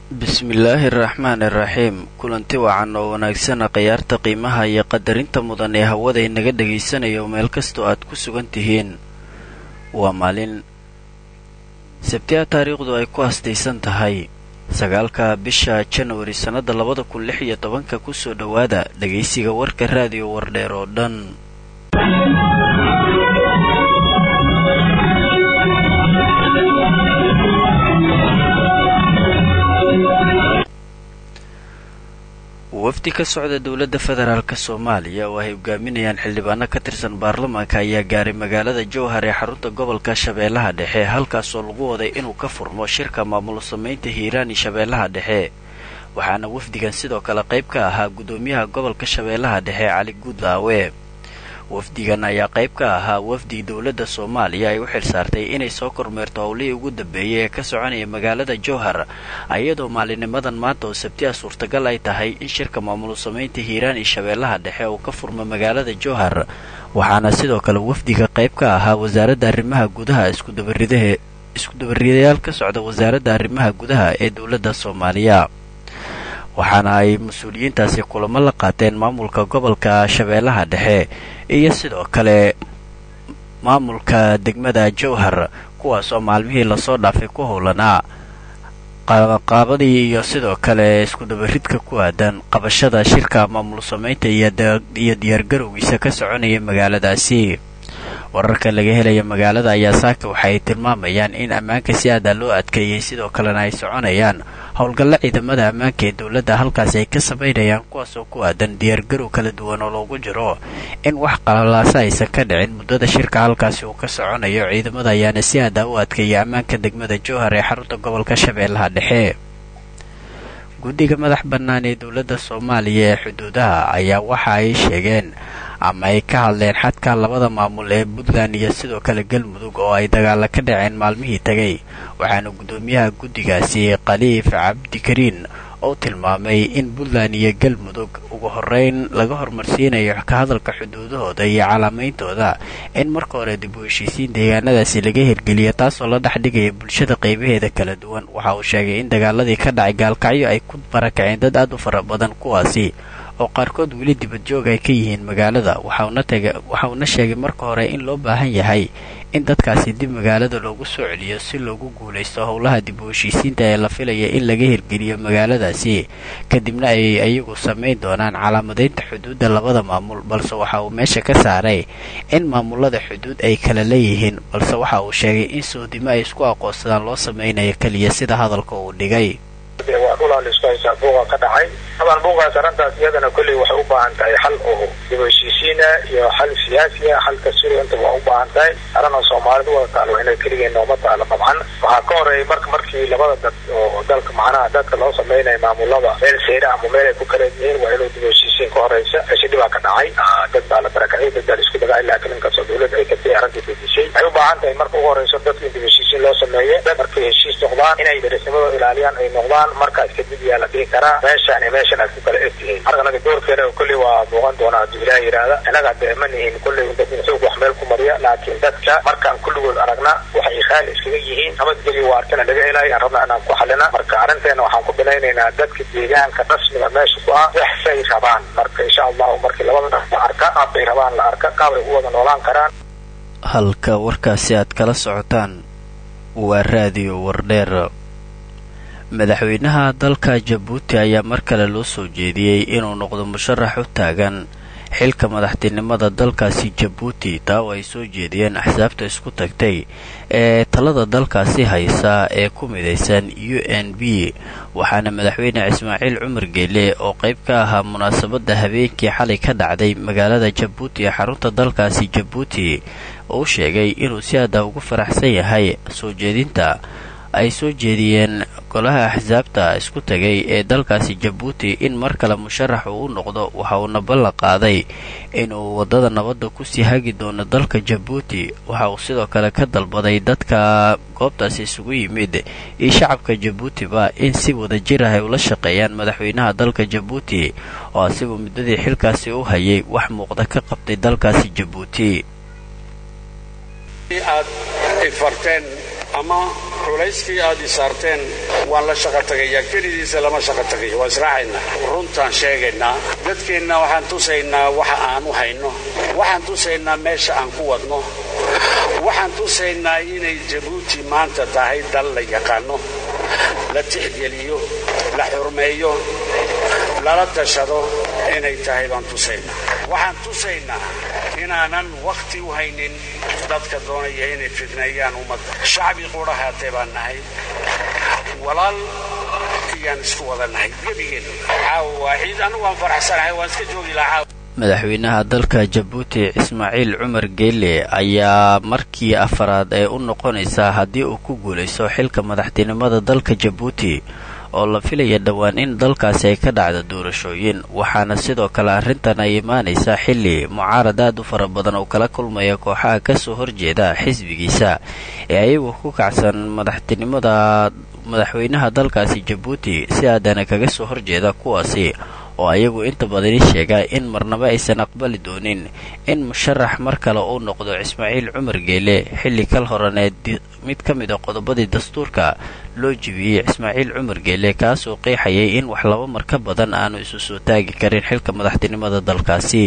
bismillaahi araxmaan iraxiim kulanti wacan oo wanaagsana khiyaarta qiimaha iyo qadarinta mudan ee hawada inaga dhagaysanayo meel kastoo aad ku sugan tihiin waa maalin sabtiya taariikhdu ay ku astaysan tahay sagaalka bisha janwari sannada labada kun lix iyo tobanka kusoo dhowaada dhegaysiga warka raadiyo wardheer oo dhan wafdi ka socda dowladda federaalk soomaaliya oo ay hogaaminayaan xildhibaano ka tirsan baarlamaanka ayaa gaaray magaalada jowhar ee xarunta gobolka shabeellaha dhexe halkaasoo lagu waday inuu ka furmo shirka maamulo samaynta hiiraani shabeellaha dhexe waxaana wafdigan sidoo kale qayb ka ahaa guddoomiyaha gobolka shabeellaha dhexe cali guudlaawe wafdigan ayaa qayb ka ahaa wafdi dowladda soomaaliya ay u xilsaartay inay soo kormeerto howlihii ugu dambeeyay ee ka soconaya magaalada jowhar iyadoo maalinimadan maanta oo sabtiha suurtagal ay tahay in shirka maamulo samaynta hiiraan iyo shabeellaha dhexe uu ka furmo magaalada jowhar waxaana sidoo kale wafdiga qayb ka ahaa wasaaradda arrimaha gudaha iskudabaridahe iskudabaridayaal ka socda wasaaradda arrimaha gudaha ee dowladda soomaaliya waxaana ay mas-uuliyiintaasi kulamo la qaateen maamulka gobolka shabeellaha dhexe iyo sidoo kale maamulka degmada jowhar kuwaas oo maalmihii lasoo dhaafay ku howlanaa qaabaqaabadii iyo sidoo kale iskudabaridka ku aadan qabashada shirka maamul samaynta iyo diyaargarowgiisa ka soconaya magaaladaasi wararka laga helaya magaalada ayaa saaka waxaay tilmaamayaan in ammaanka si aadaa loo adkeeyey sidoo kalena ay soconayaan howlgalla ciidamada ammaanka ee dowladda halkaasi ay ka samaynayaan kuwaasoo ku aadan diyaargarow kala duwan oo loogu jiro in wax qalalaasa aysan ka dhicin muddada shirka halkaasi uu ka soconayo ciidamada ayaana si aadaa u adkeeyay ammaanka degmada jowhar ee xarunta gobolka shabeellaha dhexe guddiga madax bannaan ee dowladda soomaaliya ee xuduudaha ayaa waxa ay sheegeen ama ay ka hadleen xadka labada maamul ee puntland iyo sidoo kale galmudug oo ay dagaala ka dhaceen maalmihii tegay waxaana guddoomiyaha guddigaasi khaliif cabdikariin oo tilmaamay in puntland iyo galmudug ugu horeyn laga hormarsiinayo ka hadalka xuduudahooda iyo calaamayntooda in marka hore dib u heshiisiin deegaanadaasi laga hirgeliya taasoo la dhex dhigaya bulshada qaybaheeda kala duwan waxa uu sheegay in dagaaladii ka dhacay gaalkacyo ay ku barakaceen dad aad u fara badan kuwaasi oo qaarkood weli dibadjoog ay ka yihiin magaalada waxauna sheegay marka hore in loo baahan yahay in dadkaasi dib magaalada loogu soo celiyo si loogu guulaysto howlaha dib u heshiisiinta ee la filaya in laga hirgeliyo magaaladaasi kadibna ay iyagu samayn doonaan calaamadaynta xuduudda labada maamul balse waxa uu meesha ka saaray in maamulada xuduud ay kala leeyihiin balse waxa uu sheegay in soodimo ay isku aqoonsadaan loo samaynayo keliya sida hadalka uu dhigay waa dhulaa la isku haysaa buuqa ka dhacay taban buuqaas arrintaas iyadana kolley waxay u baahan tahay xal oo dib heshiisiina iyo xal siyaasiya xalka suuriya inta waa u baahan tahay arrinoo soomaalidu wada taalo waa inay keligeen nooma taalo dabcan waxaa ka horeeyay marka markii labada dad oo dalka macnaha dadka loo samaynayo maamulada meel seera ama meel ay ku kala yihiin waa inuu dib heshiisiin ka horeysa meshi dhibaa ka dhacay dad baa la barakacay dad baa la isku dagay laakiin inkastoo dowladda ay katay arrintii bedishay waxay u baahan tahay marka ugu horeyso dadka in dib heshiisiin loo sameeyo dad markay heshiis noqdaan inay darisnimadooda ilaaliyaan ay noqdaan markaas kadib yaa la dhihi karaa meeshaan iyo meeshan aad ku kala egtihiin marka anaga doorkeena kolley waa muuqan doonaa hadduu ilaah yidhaahda innaga dee ma nihin kolley dad in xoog wax meel ku mariya laakiin dadka markaan kulligood aragna waxay khaali iskaga yihiin nabadgelyo waartana laga helayo aan rabna inaan ku xalina marka arrinteena waxaan ku binaynaynaa dadka deegaanka rasmiga meesha ku ah waxsay rabaan marka insha allahu markii labada dhaf la arka qaabbay rabaan la arka qaabay u wada noolaan karaan halka warkaasi aad kala socotaan waa raadiyo wardheer madaxweynaha dalka jabuuti ayaa mar kale loo soo jeediyey inuu noqdo musharax u taagan xilka madaxtinimada dalkaasi jabuuti taa oo ay soo jeediyeen axsaabta isku tagtay ee talada dalkaasi haysa ee ku midaysan u n b waxaana madaxweyne ismaaciil cumar geele oo qayb ka ahaa munaasabadda habeenkii xalay ka dhacday magaalada jabuuti ee xarunta dalkaasi jabuuti uu sheegay inuu si aada ugu faraxsan yahay soo jeedinta ay soo jeediyeen golaha axsaabta isku tagay ee dalkaasi jabuuti in mar kale musharax uu u noqdo waxa uuna ballan qaaday inuu waddada nabadda kusii hagi doono dalka jabuuti waxa uu sidoo kale ka dalbaday dadka goobtaasi isugu yimid iyo shacabka jabuutiba in si wada jir ah ay ula shaqeeyaan madaxweynaha dalka jabuuti oo asigu muddadii xilkaasi u hayay wax muuqda ka qabtay dalkaasi jabuuti aad ifarteen ama culayskii aad i saarteen waan la shaqo tagayaa kelidiisa lama shaqo tagayo waan israacaynaa runtaan sheegaynaa dadkeenna waxaan tusaynaa waxa aan u hayno waxaan tusaynaa meesha aan ku wadno waxaan tusaynaa inay jabuuti maanta tahay dal la yaqaano la tixgeliyo la xurmeeyo lala tashado inay tahay baan tusaynaa waxaan tusaynaa inaanan wakhti u haynin dadka doonaya inay fidneeyaan ummadda shacbi qudha haatee baan nahay walaal iyaan isku wada nahay gebigeen caawa waaxiid anigu waan faraxsanahay waan iska joogi lahaa madaxweynaha dalka jabuuti ismaaciil cumar geele ayaa markii afaraad ee u noqonaysaa haddii uu ku guulaysto xilka madaxtinimada dalka jabuuti oo la filaya dhowaan in dalkaasi ay ka dhacdo doorashooyin waxaana sidoo kale arrintan ay imaanaysaa xilli mucaarad aad u fara badan oo kala kulmaya kooxaha kasoo horjeeda xisbigiisa ee ayagu ku kacsan madaxtinimada madaxweynaha dalkaasi jabuuti si aadana kaga soo horjeeda kuwaasi oo ayagu inta badani sheega in marnaba aysan aqbali doonin in musharax mar kale uu noqdo ismaaciil cumar geele xilli kal horaneed mid ka mid a qodobadii dastuurka loo jibiyey ismaaciil cumar geele kaasoo qeexayay in wax laba mar ka badan aanu isu soo taagi karin xilka madaxtinimada dalkaasi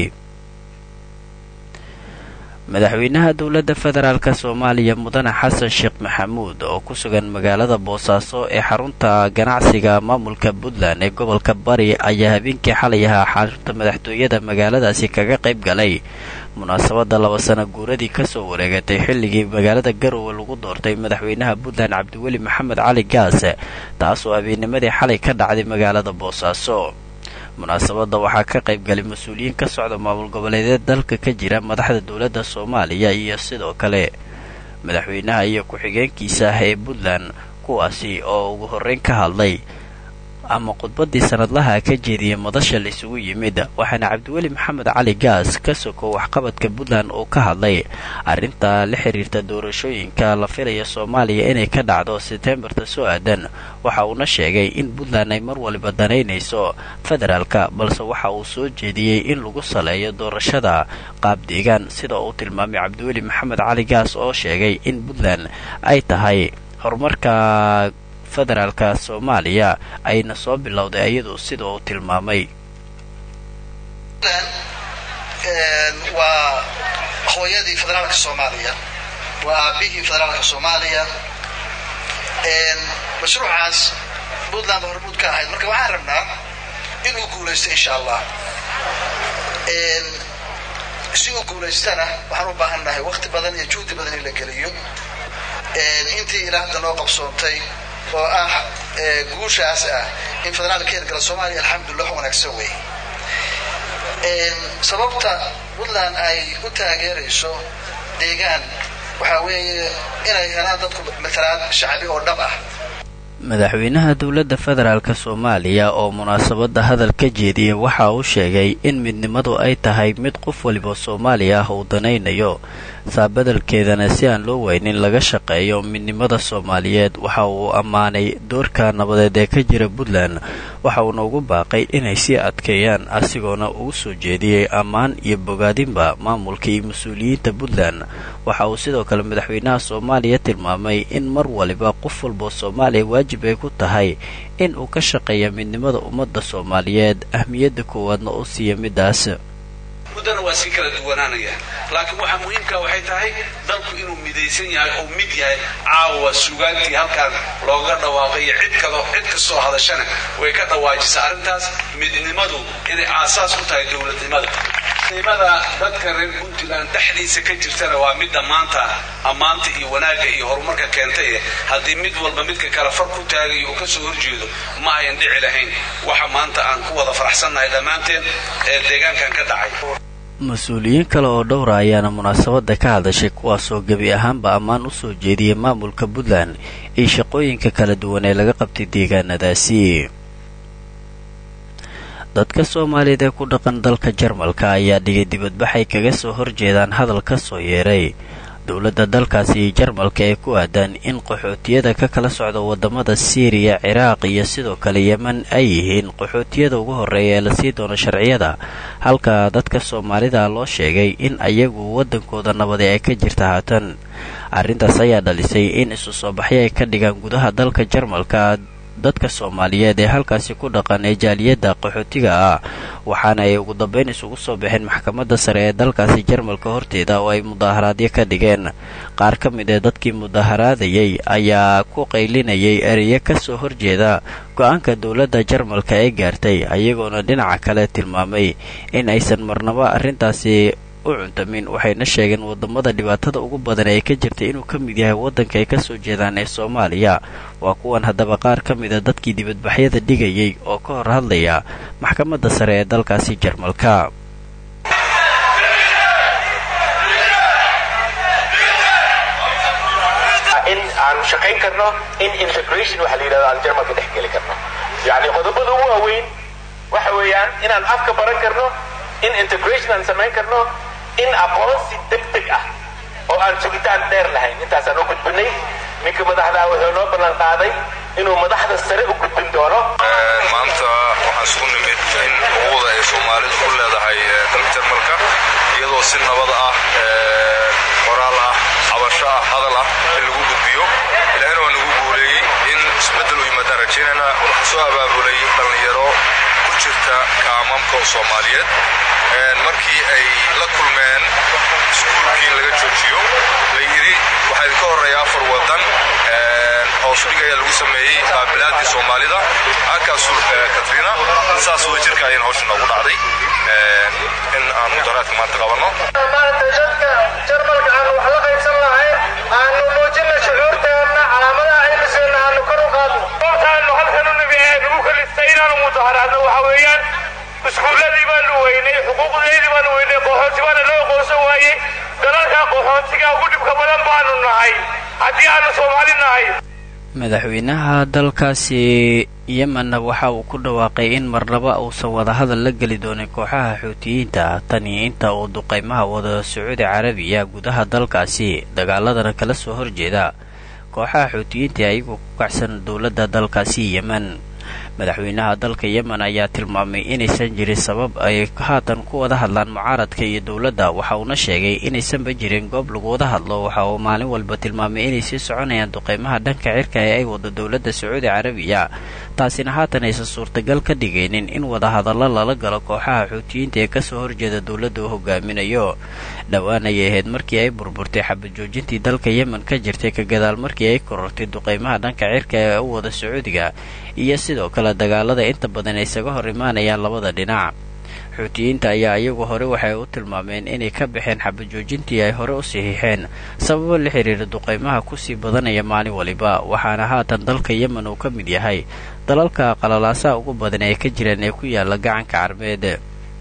madaxweynaha dowladda federaalk soomaaliya mudane xasan sheekh maxamuud oo ku sugan magaalada boosaaso ee xarunta ganacsiga maamulka puntland ee gobolka bari ayaa habeenkii xalay ahaa xarunta madaxtooyada magaaladaasi kaga qayb galay munaasabadda laba sana guuradii kasoo wareegatay xilligii magaalada garowe lagu doortay madaxweynaha puntland cabdiweli maxamed cali gaas taasoo habeennimadii xalay ka dhacday magaalada boosaaso munaasabadda waxaa ka qayb galay mas-uuliyiin ka socda maamul goboleedeed dalka ka jira madaxda dowladda soomaaliya iyo sidoo kale madaxweynaha iyo ku-xigeenkiisa ah ee puntland kuwaasi oo ugu horreyn ka hadlay ama khudbaddii sanadlaha ka jeediyey madasha la isugu yimid waxaana cabdiweli maxamed cali gaas ka soko waxqabadka puntland uu ka hadlay arrinta la xiriirta doorashooyinka la filaya soomaaliya inay ka dhacdo setembarta soo aadan waxa uuna sheegay in puntland ay mar waliba danaynayso federaalka balse waxa uu soo jeediyey in lagu saleeyo doorashada qaab deegaan sida uu tilmaamay cabdiweli maxamed cali gaas oo sheegay in puntland ay tahay horumarka federaalka soomaaliya ayna soo bilowday iyadu sida uu tilmaamay waa hooyadii federaalka soomaaliya waa aabihii federaalka soomaaliya mashruucaas puntland hormuud ka ahayd marka waxaan rabnaa inuu guulaysto insha allah si uu guulaystana waxaan u baahan nahay wakti badan iyo juhdi badan in la geliyo intii ilaa hadda noo qabsoontay oo ah guushaas ah in federaalka heergala soomaaliya alxamdulillah wax wanaagsan weeye sababta puntland ay u taageerayso deegaan waxaa weeye inay helaan dadku matalaad shacbi oo dhab ah madaxweynaha dowladda federaalk soomaaliya oo munaasabadda hadal ka jeediyey waxa uu sheegay in midnimadu ay tahay mid qof waliba soomaaliya ah uu danaynayo saabadelkeedana si aan loo weynin laga shaqeeyo midnimada soomaaliyeed waxa uu ammaanay doorka nabadeed ee ka jira puntland waxa uuna ugu baaqay inay sii adkeeyaan asigoona ugu soo jeediyey ammaan iyo bogaadinba maamulka iyo mas-uuliyiinta puntland waxa uu sidoo kale madaxweynaha soomaaliya tilmaamay in mar waliba qof walba soomaaliya waajib ay ku tahay in uu ka shaqeeya midnimada ummadda soomaaliyeed ahmiyadda koowaadna u siiya midaas muddana waa sii kala duwanaanaya laakiin waxaa muhiimka waxay tahay dalku inuu midaysan yahay oo mid yahay caawa sugaantii halkaan looga dhawaaqayo cid kado cid kastoo hadashana way ka dhawaajisa arrintaas midnimadu inay aasaas u tahay dowladnimada nimada dadka reer puntland dhexdiisa ka jirtana waa midda maanta ammaanta iyo wanaagga iyo horumarka keentay haddii mid walba midka kale far ku taagayo uu kasoo horjeedo ma ayan dhici lahayn waxa maanta aan ku wada faraxsannahay dhammaanteen ee deegaankan ka dhacay mas-uuliyiin kale oo dhowra ayaana munaasabadda ka hadashay kuwaasoo gebi ahaanba ammaan u soo jeediyay maamulka puntland iyo shaqooyinka kala duwan ee laga qabtay deegaanadaasi dadka soomaaliyeed ee ku dhaqan dalka jarmalka ayaa dhigay dibadbaxay kaga soo horjeedaan hadal ka soo yeeray dowladda dalkaasi jarmalka ee ku aadan in qaxootiyada ka kala socda wadamada siiriya ciraaq iyo sidoo kale yeman ay yihiin qaxootiyada ugu horreeya ee lasii doono sharciyada halka dadka soomaalida loo sheegay in ayagu waddankooda nabadi ay ka jirta haatan arrintaas ayaa dhalisay in isu soo baxyo ay ka dhigaan gudaha dalka jarmalka dadka soomaaliyeed ee halkaasi ku dhaqan ee jaaliyadda qaxootiga ah waxaana ay ugu dambeyn isugu soo baxeen maxkamadda sare ee dalkaasi jarmalka horteeda oo ay mudaaharaadyo ka dhigeen qaar ka mid ee dadkii mudaharaadayay ayaa ku qaylinayay ereyo kasoo horjeeda go-aanka dowladda jarmalka ee gaartay ayagoona dhinaca kale tilmaamay in aysan marnabo arrintaasi u cuntamin waxayna sheegeen wadamada dhibaatada ugu badan ee ka jirtay inuu ka mid yahay waddanka ay kasoo jeedaan ee soomaaliya waa kuwan haddaba qaar ka mida dadkii dibadbaxyada dhigayay oo ka hor hadlaya maxkamadda sare ee dalkaasi jarmalka in aanu shaqayn karno in integration waxa la yidhahdo aan jarmalka dhex geli karno yacni qodobada ugu waaweyn waxa weeyaan inaan afka baran karno in integration aan samayn karno in aqoonsi deg deg ah oo aan sugitaan dheer lahayn intaasaan u gudbinay ninka madaxdaa wuxuu noo ballan qaaday inuu madaxda sare u gudbin doono maanta waxaan isugu nimid in xuquuqda ay soomaalidu ku leedahay dalka jarmalka iyadoo si nabad ah qoraal ah cabasho ah hadal ah in lagu gudbiyo ilaahina waa nagu guuleeyey in isbeddel u yimaadaan rajaynayna waxaa soo abaabulay dhallinyaro ku jirta kaamamka soomaaliyeed markii ay la kulmeen iskuulkii in laga joojiyo la yidhi waxaa idinka horreeya afar waddan hoosudhig ayaa lagu sameeyey qaabilaadii soomaalida halkaasu katrina saas wada jirka ayaan hawsha noogu dhacday in aan mudaraadka maanta qabanno maanta dadka jarmalka aanu wax la qaybsan lahayn aanu muujina shucuurteenna calaamadaha cilmiseena aanu kor u qaadno goobtaanu halkan u nabi ee nagu kalistay inaanu mudaharaadno waxa weeyaan iskuulladii baanu weynay xuquuqdeedii baanu weynay qaxoonti baana loo aqoonsan waayey dalalka qaxoontiga ugu dhibka badan baanu nahay haddii aanu soomaali nahay madaxweynaha dalkaasi yemenna waxa uu ku dhawaaqay in marnaba uusan wadahadal la geli doonin kooxaha xuutiyiinta tani inta uu duqaymaha wada sacuudi carabiya gudaha dalkaasi dagaaladana kala soo horjeeda kooxaha xuutiyiinta ayagoo ku kacsan dowladda dalkaasi yemen madaxweynaha dalka yemen ayaa tilmaamay inaysan jirin sabab ay haatan ku wada hadlaan mucaaradka iyo dowladda waxa uuna sheegay inaysanba jirin goob lagu wada hadlo waxa uu maalin walba tilmaamay inay sii soconayaan duqaymaha dhanka cirka ee ay wado dowladda sacuudi carabiya taasina haatan aysan suurtagal ka dhigaynin in wadahadallo lala galo kooxaha xuutiyiinta ee kasoo horjeeda dowladda uu hogaaminayo dhowaan ayay ahayd markii ay burburtay xabad joojintii dalka yemen ka jirtay ka gadaal markii ay korortay duqaymaha dhanka cirka ee u wada sacuudiga iyo sidoo kale dagaalada inta badan ay isaga hor imaanayaan labada dhinac xuutiyiinta ayaa iyagu hore waxay u tilmaameen inay ka baxeen xabajoojintii ay hore u saxiixeen sababo la xiriira duqaymaha kusii badanaya maalin waliba waxaana haatan dalka yemen uu ka mid yahay dalalka qalalaasaha ugu badan ee ka jiraan ee ku yaala gacanka carbeed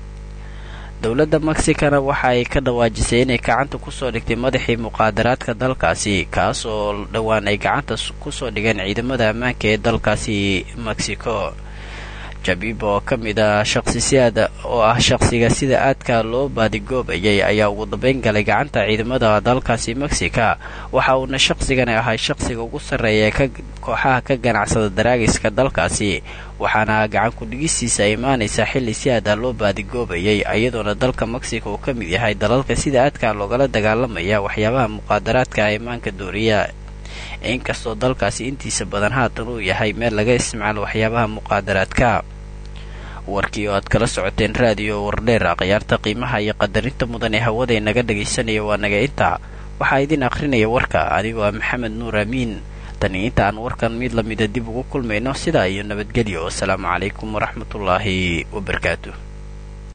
dowladda mexicana waxa ay ka dhawaajisay inay gacanta kusoo dhigtay madaxii muqaadaraadka dalkaasi kaas oo dhowaan ay gacanta kusoo dhigeen ciidamada ammaanka ee dalkaasi mexico jabib oo ka mid ah shaqsisiyaad oo ah shaqsiga sida aadka loo baadigoobayay ayaa ugu dambeyn galay gacanta ciidamada dalkaasi mexica waxa uuna shaqsigani ahay shaqsiga ugu sarreeya ee kooxaha ka ganacsada daraagiska dalkaasi waxaana gacan ku-dhigistiisa imaanaysa xilli si aada loo baadigoobayay iyadoona dalka mexico uu ka mid yahay dalalka sida aadka loogala dagaalamaya waxyaabaha muqaadaraadka imaanka dooriya inkastoo dalkaasi intiisa badan haatan uu yahay meel laga isticmaalo waxyaabaha muqaadaraadka warkii oo aad kala socoteen raadiyo wardheera khiyaarta qiimaha iyo qadarinta mudan ee hawada inaga dhagaysanaya waa naga inta waxaa idin akhrinaya warka adigoo ah maxamed nuur amiin tani inta aan warkan mid lamida dib ugu kulmayno sidaa iyo nabadgelyo wasalaamu calaykum waraxmatullaahi wabarakaatu